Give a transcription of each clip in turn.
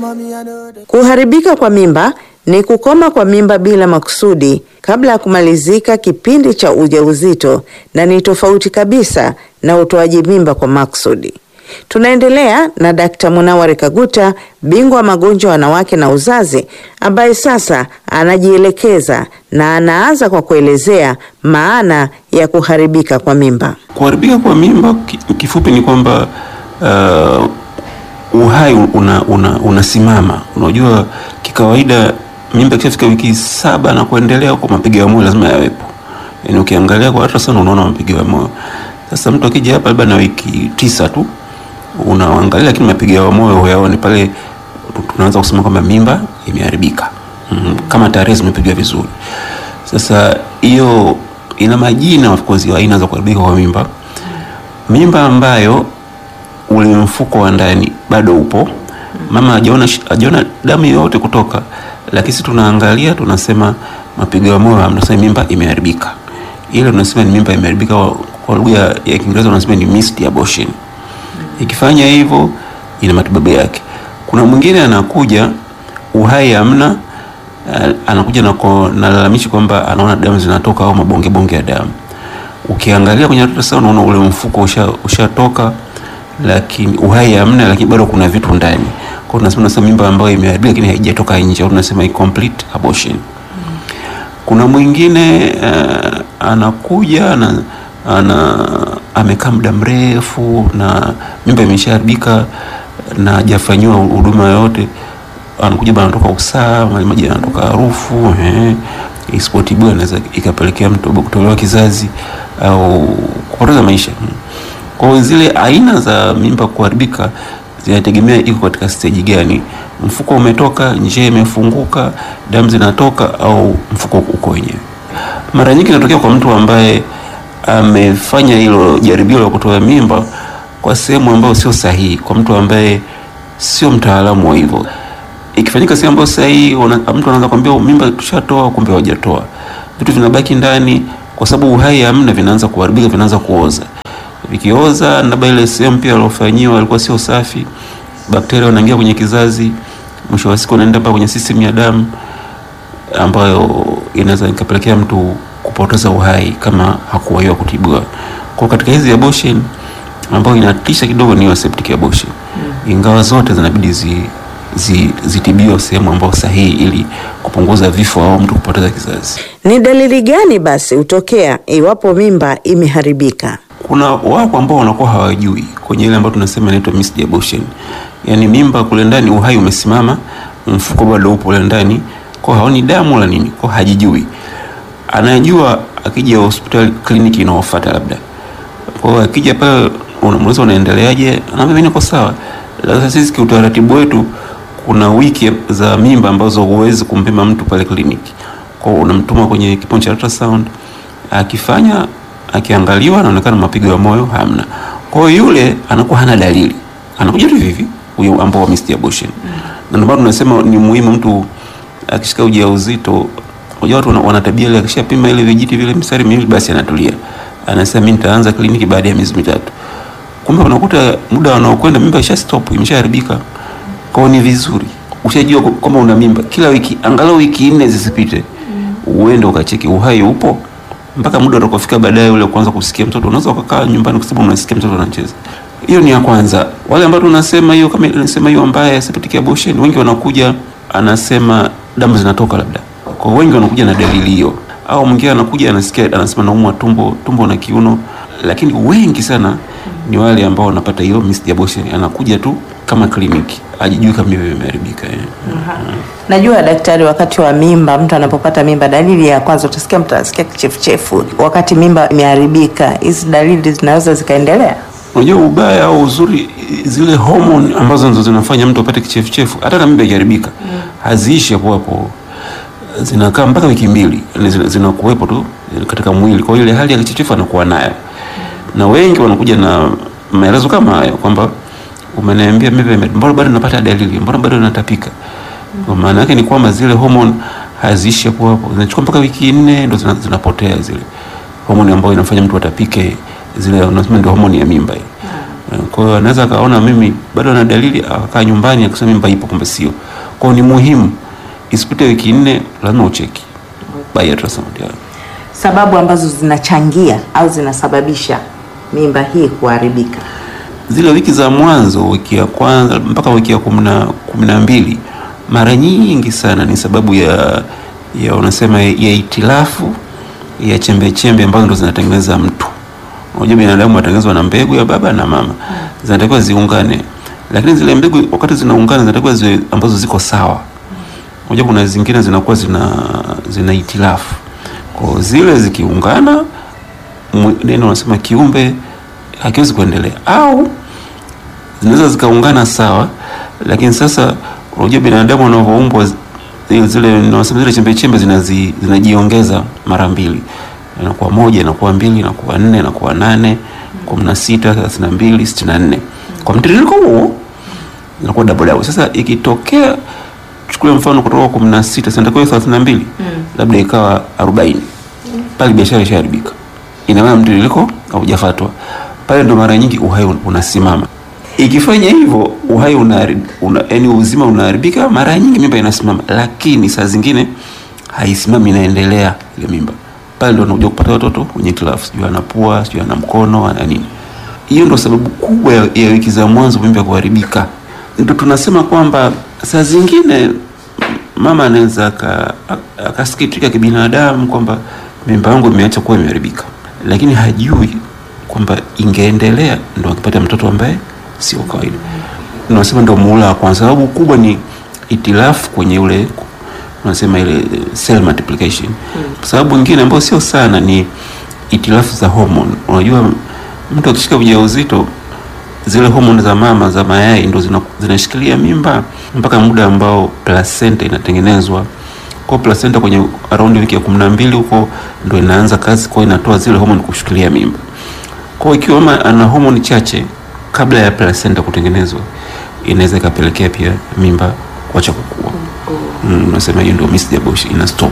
Kuharibika kwa mimba ni kukoma kwa mimba bila makusudi kabla ya kumalizika kipindi cha ujauzito na ni tofauti kabisa na utoaji mimba kwa makusudi. Tunaendelea na Dkt. Munawari Kaguta, bingwa wa magonjwa ya wanawake na uzazi, ambaye sasa anajielekeza na anaanza kwa kuelezea maana ya kuharibika kwa mimba. Kuharibika kwa mimba ki- kifupi ni kwamba uh, uhai una, una, unasimama. Unajua, kikawaida mimba ikishafika wiki saba na kuendelea, huko mapigo ya moyo lazima yawepo. Yani ukiangalia kwa ultrasound unaona mapigo ya moyo. Sasa mtu akija hapa labda na wiki tisa tu unaangalia, lakini mapigo ya moyo huyaoni pale, tunaanza kusema kwamba mimba imeharibika mm, kama tarehe zimepigwa vizuri. Sasa hiyo ina majina of course ya aina za kuharibika kwa mimba. Mimba ambayo ule mfuko wa ndani bado upo, mama hajaona hajaona damu yoyote kutoka, lakini sisi tunaangalia tunasema mapigo ya moyo hamna, tunasema mimba imeharibika. Ile tunasema ni mimba imeharibika, kwa- kwa lugha ya ya Kiingereza tunasema ni missed abortion. Ikifanya hivyo ina matibabu yake. Kuna mwingine anakuja uhai hamna, eh, anakuja na ko- na lalamishi kwamba anaona damu zinatoka au mabonge bonge ya damu. Ukiangalia kwenye ultrasound unaona ule mfuko usha ushatoka, lakini uhai hamna, lakini bado kuna vitu ndani. Kwa hiyo tunasema tunasema mimba ambayo imeharibika lakini haijatoka nje, au tunasema incomplete abortion. Kuna mwingine uh, anakuja na ana amekaa muda mrefu na mimba imeshaharibika na hajafanyiwa huduma yoyote, anakuja bana, anatoka usaa, maji maji yanatoka harufu eh, isipotibiwa inaweza ikapelekea mtu kutolewa kizazi au kupoteza maisha. Kwa hiyo zile aina za mimba kuharibika zinategemea iko katika stage gani. Mfuko umetoka, njia imefunguka, damu zinatoka au mfuko uko wenyewe. Mara nyingi inatokea kwa mtu ambaye amefanya hilo jaribio la kutoa mimba kwa sehemu ambayo sio sahihi, kwa mtu ambaye sio mtaalamu wa hivyo. Ikifanyika sehemu ambayo sahihi, una- mtu anaanza kwambia mimba tushatoa, kumbe hawajatoa. Vitu vinabaki ndani kwa sababu uhai hamna, vinaanza kuharibika, vinaanza kuoza. Vikioza, labda ile sehemu pia aliofanyiwa alikuwa sio safi, bakteria wanaingia kwenye kizazi, mwisho wa siku wanaenda mpaka kwenye system ya damu ambayo inaweza ikapelekea mtu kupoteza uhai kama hakuwahiwa kutibiwa. Kwa katika hizi abortion ambayo inatisha kidogo ni hiyo septic abortion, ingawa zote zinabidi zi, zi, zitibiwe sehemu ambayo sahihi ili kupunguza vifo au mtu kupoteza kizazi. Ni dalili gani basi hutokea iwapo mimba imeharibika? Kuna wapo ambao wanakuwa hawajui kwenye ile ambayo tunasema inaitwa missed abortion, yaani mimba kule ndani uhai umesimama, mfuko bado upo kule ndani, kwa haoni damu wala nini, kwa hajijui. Anajua akija hospitali, kliniki inaofuata labda. Kwa hiyo akija pale, unamuuliza unaendeleaje, anaambia mimi niko sawa. Sasa sisi kiutaratibu wetu kuna wiki za mimba ambazo huwezi kumpima mtu pale kliniki, kwa hiyo unamtuma kwenye kipimo cha ultrasound, akifanya akiangaliwa anaonekana mapigo ya moyo hamna. Kwa hiyo yule anakuwa hana dalili, anakuja tu hivi huyo ambao wa missed abortion. Na ndio maana tunasema ni muhimu mtu akishika ujauzito, unajua watu wana- wana tabia ile, akishapima ile vijiti vile mstari miwili, basi anatulia, anasema mimi nitaanza kliniki baada ya miezi mitatu. Kumbe unakuta muda wanaokwenda mimba isha stop, imeshaharibika. Kwa hiyo ni vizuri ushajua kwamba una mimba, kila wiki angalau wiki nne zisipite, uende ukacheki uhai upo mpaka muda utakofika baadaye ule kuanza kusikia mtoto. Unaweza ukakaa nyumbani kwa sababu unasikia mtoto anacheza. Hiyo ni ya kwanza. Wale ambao tunasema hiyo kama nasema hiyo ambaye septic abortion, wengi wanakuja anasema damu zinatoka labda. Kwa hiyo wengi wanakuja na dalili hiyo, au mwingine anakuja anasikia anasema naumwa tumbo, tumbo na kiuno, lakini wengi sana ni wale ambao wanapata hiyo missed abortion, anakuja tu kama kliniki, ajijui kama mimba imeharibika eh. Najua daktari, wakati wa mimba, mtu anapopata mimba, dalili ya kwanza utasikia mtu anasikia kichefuchefu. Wakati mimba imeharibika, hizi dalili zinaweza zikaendelea. Unajua ubaya au uzuri, zile homoni ambazo ndo zinafanya mtu apate kichefuchefu, hata kama mimba ikiharibika haziishi hapo hapo, zinakaa mpaka wiki mbili, yani zina- zinakuwepo tu katika mwili. Kwa hiyo ile hali ya kichefuchefu anakuwa nayo, na wengi wanakuja na maelezo kama hayo kwamba umeniambia mimba ime- mbona bado napata dalili, mbona bado natapika. Kwa maana yake ni kwamba zile homoni haziishi hapo hapo, zinachukua mpaka wiki nne ndo zina- zinapotea zile homoni ambayo inafanya mtu atapike, zile unasema ndio homoni ya mimba hii. Kwa hiyo anaweza akaona mimi bado ana dalili akakaa nyumbani akasema mimba ipo, kumbe sio. Kwa hiyo ni muhimu isipite wiki nne, lazima ucheki by ultrasound ya. Sababu ambazo zinachangia au zinasababisha mimba hii kuharibika. Zile wiki za mwanzo, wiki ya kwanza mpaka wiki ya kumi na kumi na mbili, mara nyingi sana ni sababu ya ya unasema ya itilafu ya chembe chembe ambazo ndo zinatengeneza mtu. Unajua binadamu anatengenezwa na mbegu ya baba na mama, zinatakiwa ziungane, lakini zile mbegu wakati zinaungana zinatakiwa ziwe ambazo ziko sawa. Unajua kuna zingine zinakuwa zina zina itilafu, kwa zile zikiungana, mwe- neno unasema kiumbe hakiwezi kuendelea, au zinaweza zikaungana sawa, lakini sasa unajua binadamu wanavyoumbwa zile zile nasema zile chembe chembe zinazi, zinajiongeza mara mbili, inakuwa moja, inakuwa mbili, inakuwa nne, inakuwa nane, kumi na sita, thelathini na mbili, sitini na nne kwa mtiririko huo inakuwa double double. Sasa ikitokea chukulia mfano kutoka kumi na sita zinatakiwa thelathini na mbili labda ikawa arobaini pale biashara ishaharibika, ina maana mtiririko haujafuatwa pale, ndo mara nyingi uhai un- unasimama. Ikifanya hivyo uhai una, una yani uzima unaharibika, mara nyingi mimba inasimama, lakini saa zingine haisimami, inaendelea ile mimba. Pale ndo unakuja kupata watoto wenye hitilafu, sijui ana pua, sijui ana mkono, ana nini. Hiyo ndo sababu kubwa ya, ya wiki za mwanzo mimba kuharibika. Ndo tunasema kwamba saa zingine mama anaweza aka- aka- akasikitika kibinadamu kwamba mimba yangu imeacha kuwa imeharibika, lakini hajui kwamba ingeendelea ndo akipata mtoto ambaye sio kawaida. Tunasema ndo muhula wa kwanza. Sababu kubwa ni itilafu kwenye ule unasema ile cell multiplication. Sababu nyingine ambayo sio sana ni itilafu za hormone. Unajua mtu akishika ujauzito zile homoni za mama za mayai ndo zina- zinashikilia mimba mpaka muda ambao placenta inatengenezwa. Kwa placenta kwenye around wiki ya kumi na mbili huko ndo inaanza kazi, kwa inatoa zile homoni kushikilia mimba. Kwa hiyo ikiwa mama ana homoni chache kabla ya placenta kutengenezwa, inaweza ikapelekea pia mimba kuacha kukua. Mm, unasema hiyo ndio missed abortion, ina stop.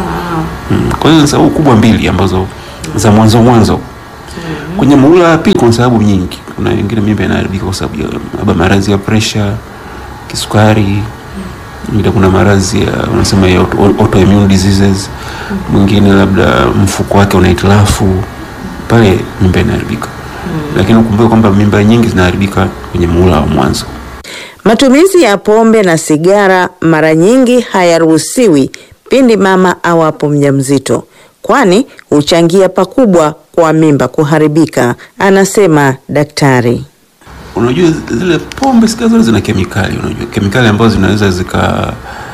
Mm, kwa hiyo ni sababu kubwa mbili ambazo za mwanzo mwanzo kwenye muhula wa pili kuna sababu nyingi. Kuna wengine mimba inaharibika kwa sababu ya labda maradhi ya pressure, kisukari, mwingine kuna maradhi ya unasema ya auto- autoimmune diseases, mwingine labda mfuko wake una hitilafu, pale mimba inaharibika. Lakini ukumbuke kwamba mimba nyingi zinaharibika kwenye muhula wa mwanzo. Matumizi ya pombe na sigara mara nyingi hayaruhusiwi pindi mama awapo mjamzito, kwani huchangia pakubwa kwa mimba kuharibika, anasema daktari. Unajua zile pombe sigara zote zina kemikali, unajua kemikali ambazo zinaweza zika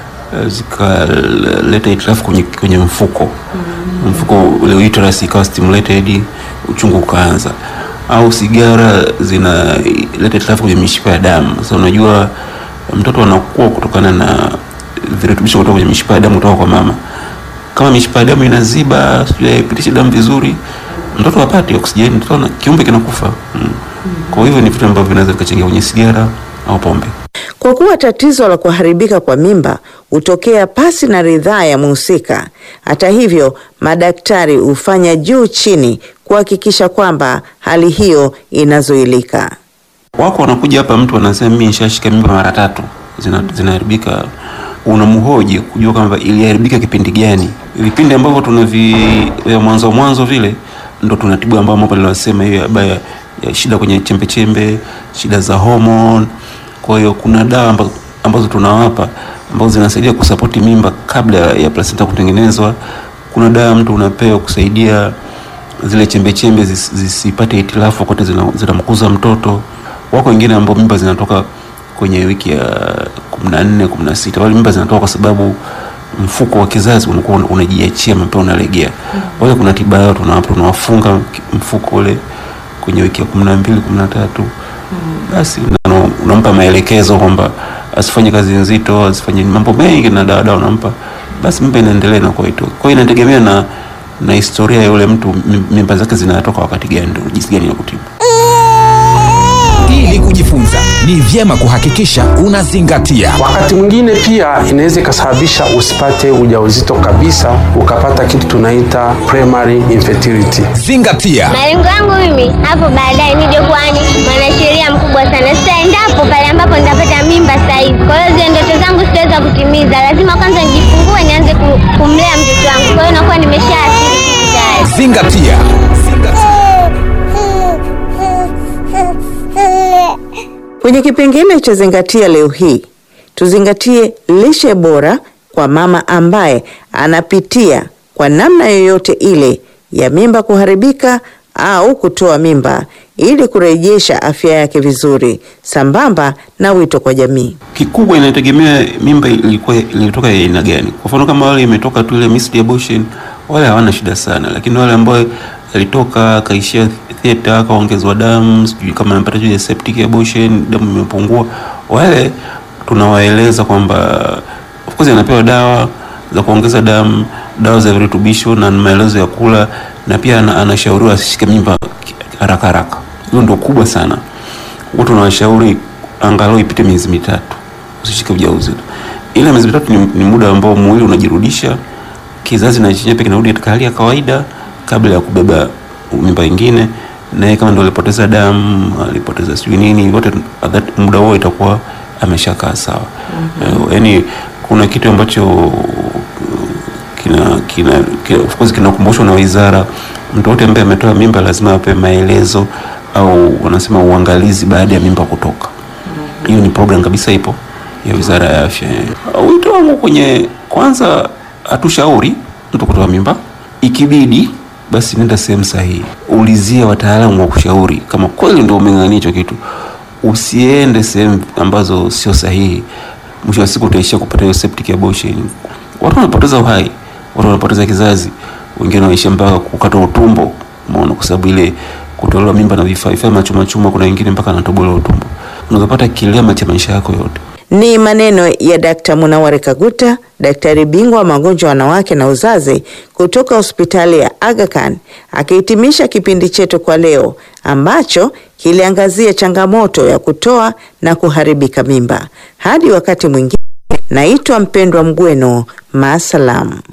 zikaleta hitilafu kwenye, kwenye mfuko mfuko ule uterus ikawa stimulated, uchungu ukaanza, au sigara zinaleta hitilafu kwenye mishipa ya damu. Sasa unajua mtoto anakuwa kutokana na virutubisho kutoka kwenye mishipa ya damu kutoka kwa mama. Kama mishipa ya damu inaziba, sijui haipitishe damu vizuri, mtoto hapati oksijeni, mtoto ana- kiumbe kinakufa. Mm. Kwa hivyo ni vitu ambavyo vinaweza vikachangia kwenye sigara au pombe. Kwa kuwa tatizo la kuharibika kwa mimba hutokea pasi na ridhaa ya mhusika. Hata hivyo, madaktari hufanya juu chini kuhakikisha kwamba hali hiyo inazuilika. Wako wanakuja hapa, mtu anasema mimi nishashika mimba mara tatu zina, zinaharibika. Unamhoji kujua kwamba iliharibika kipindi gani. Vipindi ambavyo tunavi vya mwanzo mwanzo vile ndo tunatibu, ambao mambo niliyosema hiyo habari ya, ya shida kwenye chembe chembe, shida za hormone. Kwa hiyo kuna dawa ambazo, ambazo tunawapa ambazo zinasaidia kusapoti mimba kabla ya, ya placenta kutengenezwa. Kuna dawa mtu unapewa kusaidia zile chembe chembe zis- zisipate hitilafu wakati zina- zinamkuza mtoto. Wako wengine ambao mimba zinatoka kwenye wiki ya kumi na nne kumi na sita wale mimba zinatoka kwa sababu mfuko wa kizazi unakuwa una- unajiachia mapema unalegea. Kwa hiyo kuna tiba yao tunawapa, tunawafunga ki- mfuko ule kwenye wiki ya kumi na mbili kumi na tatu basi una- unampa maelekezo kwamba asifanye kazi nzito, asifanye mambo mengi, na dawa dawa unampa, basi mimba inaendelea na kwa hiyo kwa hiyo inategemea na na historia ya yule mtu, mim- mimba zake zinatoka wakati gani, ndio jinsi gani ya kutibu. ili kujifunza. Ni vyema kuhakikisha unazingatia. Wakati mwingine pia inaweza ikasababisha usipate ujauzito kabisa, ukapata kitu tunaita primary infertility. Zingatia. Malengo yangu mimi hapo baadaye nije kuwa ni mwanasheria mkubwa sana. Sasa endapo pale ambapo nitapata mimba sasa hivi, kwa hiyo zile ndoto zangu sitaweza kutimiza. Lazima kwanza nijifungue, nianze ku- kumlea mtoto wangu. Kwa hiyo nakuwa nimeshaathiri kitu tayari. Zingatia. Kwenye kipengele cha zingatia leo hii, tuzingatie lishe bora kwa mama ambaye anapitia kwa namna yoyote ile ya mimba kuharibika au kutoa mimba ili kurejesha afya yake vizuri, sambamba na wito kwa jamii. Kikubwa inategemea mimba ilikuwa ilitoka ya aina gani. Kwa mfano kama wale imetoka tu ile missed abortion, wale hawana shida sana, lakini wale ambao alitoka akaishia theater akaongezwa damu, sijui kama amepata ile septic abortion, damu imepungua, wale tunawaeleza kwamba of course anapewa dawa za kuongeza damu, dawa za virutubisho na maelezo ya kula, na pia ana- anashauriwa asishike mimba haraka haraka. Hiyo ndio kubwa sana. Huwa tunawashauri angalau ipite miezi mitatu usishike ujauzito. Ile miezi mitatu ni, ni muda ambao mwili unajirudisha, kizazi na chenyewe pia kinarudi katika hali ya kawaida kabla ya kubeba mimba ingine. Naye kama ndio alipoteza damu, alipoteza sijui nini, wote at that muda huo itakuwa ameshakaa sawa. Eh, Yaani kuna kitu ambacho kina kina, kina of course kinakumbushwa na wizara. Mtu wote ambaye ametoa mimba lazima apewe maelezo au wanasema uangalizi baada ya mimba kutoka. Hiyo ni program kabisa ipo ya wizara ya afya. Wito wangu kwenye kwanza, hatushauri mtu kutoa mimba, ikibidi basi nenda sehemu sahihi, ulizia wataalamu wa kushauri kama kweli ndio umeng'ang'ania hicho kitu. Usiende sehemu ambazo sio sahihi, mwisho wa siku utaishia kupata hiyo septic abortion. Watu wanapoteza uhai, watu wanapoteza kizazi, wengine wanaishia mpaka kukata utumbo, umeona, kwa sababu ile kutolewa mimba na vifaa vifaa machuma chuma, kuna wengine mpaka anatobolewa utumbo, unaweza pata kilema cha maisha yako yote. Ni maneno ya Dkt. Munawari Kaguta, daktari bingwa wa magonjwa ya wanawake na uzazi kutoka hospitali ya Aga Khan, akihitimisha kipindi chetu kwa leo ambacho kiliangazia changamoto ya kutoa na kuharibika mimba. Hadi wakati mwingine, naitwa Mpendwa Mgweno, maasalam.